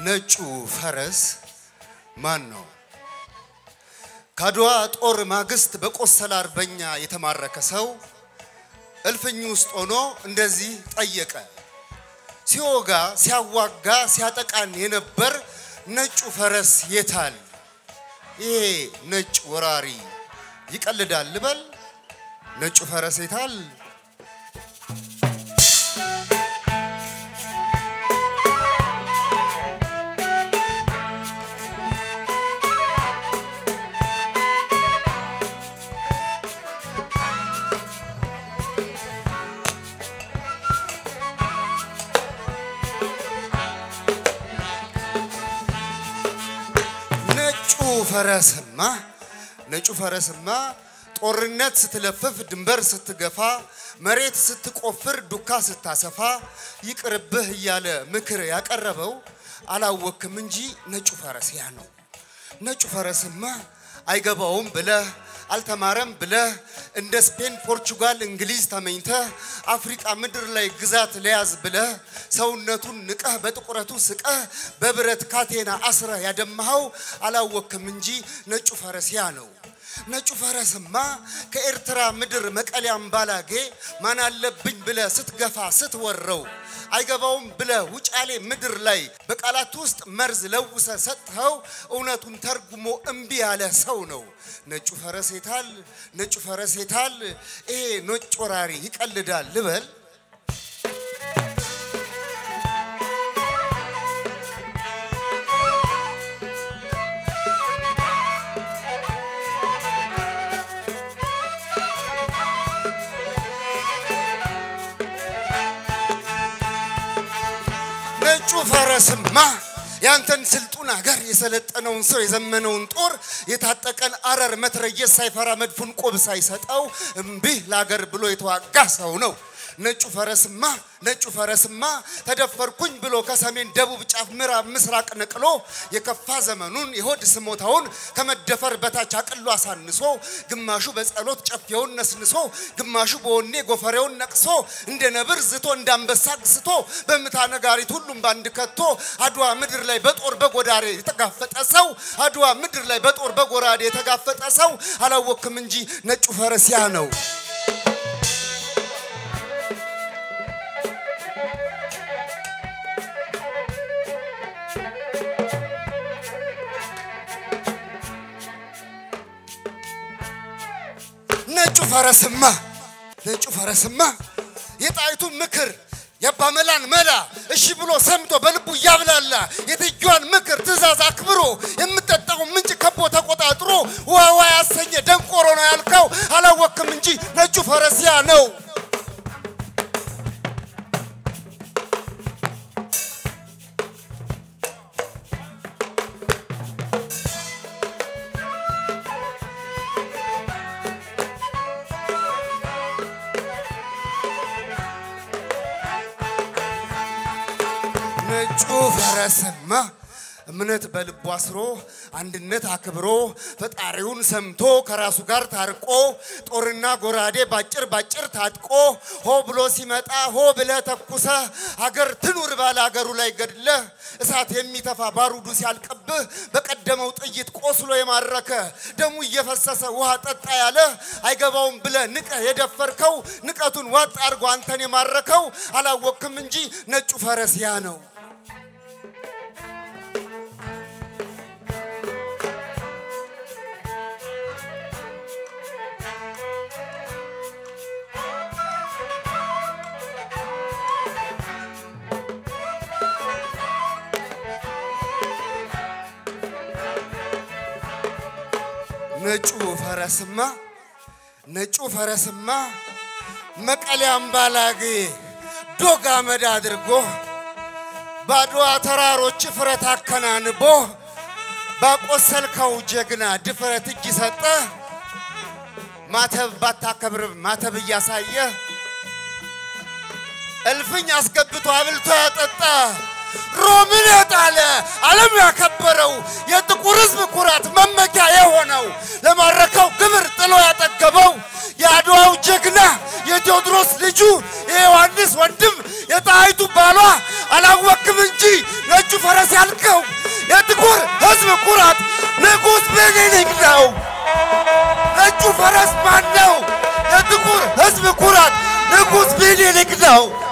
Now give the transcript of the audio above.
ነጩ ፈረስ ማን ነው? ከአድዋ ጦር ማግስት በቆሰለ አርበኛ የተማረከ ሰው እልፍኝ ውስጥ ሆኖ እንደዚህ ጠየቀ። ሲወጋ ሲያዋጋ ሲያጠቃን የነበር ነጩ ፈረስ የታል? ይሄ ነጭ ወራሪ ይቀልዳል ልበል? ነጩ ፈረስ የታል? ነጩ ፈረስማ ነጩ ፈረስማ ጦርነት ስትለፍፍ ድንበር ስትገፋ መሬት ስትቆፍር ዱካ ስታሰፋ ይቅርብህ እያለ ምክር ያቀረበው አላወክም እንጂ ነጩ ፈረስ ያ ነው። ነጩ ፈረስማ አይገባውም ብለህ አልተማረም ብለህ እንደ ስፔን፣ ፖርቹጋል፣ እንግሊዝ ተመኝተህ አፍሪቃ ምድር ላይ ግዛት ለያዝ ብለህ ሰውነቱን ንቀህ በጥቁረቱ ስቀህ በብረት ካቴና አስረህ ያደማኸው አላወክም እንጂ ነጩ ፈረስ ያ ነው። ነጩ ፈረስማ ከኤርትራ ምድር መቀሌ አምባላጌ ማን አለብኝ ብለህ ስትገፋ ስትወረው አይገባውም ብለህ ውጫሌ ምድር ላይ በቃላት ውስጥ መርዝ ለውሰ ሰጥኸው እውነቱን ተርጉሞ እምቢ ያለ ሰው ነው። ነጩ ፈረስ የታል? ነጩ ፈረስ የታል? ይሄ ነጭ ወራሪ ይቀልዳል ልበል? ነጩ ፈረስማ ያንተን ስልጡን ሀገር የሰለጠነውን ሰው የዘመነውን ጦር የታጠቀን አረር መትረየስ ሳይፈራ መድፉን ቆብ ሳይሰጠው እምቢ ለአገር ብሎ የተዋጋ ሰው ነው። ነጩ ፈረስማ ነጩ ፈረስማ ተደፈርኩኝ ብሎ ከሰሜን ደቡብ ጫፍ ምዕራብ ምስራቅ ነቅሎ የከፋ ዘመኑን የሆድ ስሞታውን ከመደፈር በታች አቅሎ አሳንሶ ግማሹ በጸሎት ጨፌውን ነስንሶ ግማሹ በወኔ ጎፈሬውን ነቅሶ እንደ ነብር ዝቶ እንደ አንበሳ ግስቶ በምታ ነጋሪት ሁሉም ባንድ ከቶ አድዋ ምድር ላይ በጦር በጎዳሬ የተጋፈጠ ሰው አድዋ ምድር ላይ በጦር በጎራዴ የተጋፈጠ ሰው አላወክም እንጂ ነጩ ፈረስ ያ ነው። ነጩ ፈረስማ ነጩ ፈረስማ የጣይቱን ምክር የአባመላን መላ እሺ ብሎ ሰምቶ በልቡ እያብላላ የትጇን ምክር ትእዛዝ አክብሮ የምጠጣውን ምንጭ ከቦ ተቆጣጥሮ ዋዋ ያሰኘ ደንቆሮ ነው ያልከው አላወክም እንጂ ነጩ ፈረስ ያ ነው። ነጩ ፈረስማ እምነት በልቡ አስሮ አንድነት አክብሮ ፈጣሪውን ሰምቶ ከራሱ ጋር ታርቆ ጦርና ጎራዴ ባጭር ባጭር ታጥቆ ሆ ብሎ ሲመጣ ሆ ብለህ ተኩሰህ ሀገር ትኑር ባለ ሀገሩ ላይ ገድለህ እሳት የሚተፋ ባሩዱ ሲያልቅብህ በቀደመው ጥይት ቆስሎ የማረከ ደሙ እየፈሰሰ ውሃ ጠጣ ያለ አይገባውም ብለህ ንቀህ የደፈርከው ንቀቱን ዋጥ አድርጎ አንተን የማረከው አላወክም እንጂ ነጩ ፈረስ ያ ነው። ነጩ ፈረስማ ነጩ ፈረስማ መቀሌ አምባላጌ ዶግ አመድ አድርጎ በአድዋ ተራሮች ፍረት አከናንቦ ባቆሰልከው ጀግና ድፍረት እጅ ሰጠ ማተብ ባታከብር ማተብ እያሳየ እልፍኝ አስገብቶ አብልቶ ያጠጣ ሮምን የጣለ ዓለም ያከበረው የጥቁር ሕዝብ ኩራት መመኪያ የሆነው ለማረከው ግብር ጥሎ ያጠገበው የአድዋው ጀግና የቴዎድሮስ ልጁ የዮሐንስ ወንድም የጣይቱ ባሏ አላወክም እንጂ ነጩ ፈረስ ያልከው የጥቁር ሕዝብ ኩራት ንጉሥ ምኒልክ ነው። ነጩ ፈረስ ማን ነው? የጥቁር ሕዝብ ኩራት ንጉሥ ምኒልክ ነው።